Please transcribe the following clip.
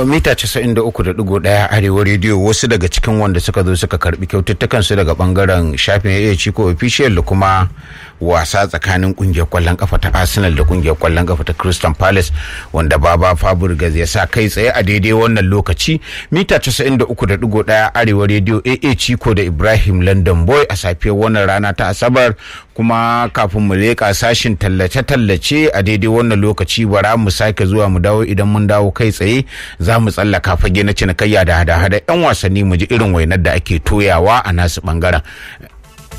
mita 93.1 arewa rediyo wasu daga cikin wanda suka zo suka karbi kyaututtukan su daga bangaren shafin ya ciko official da kuma wasa tsakanin kungiyar kwallon kafa ta arsenal da kungiyar kwallon kafa ta crystal palace wanda baba fabregas ya sa kai tsaye a daidai wannan lokaci mita 93.1 arewa rediyo aa ciko da ibrahim london boy a safiyar wannan rana ta asabar kuma kafin mu leƙa sashin tallace-tallace a daidai wannan lokaci bara mu sake zuwa mu dawo idan mun dawo kai tsaye za mu tsallaka fage na cinikayya da hada-hada yan wasanni mu ji irin wainar da ake toyawa a nasu bangaren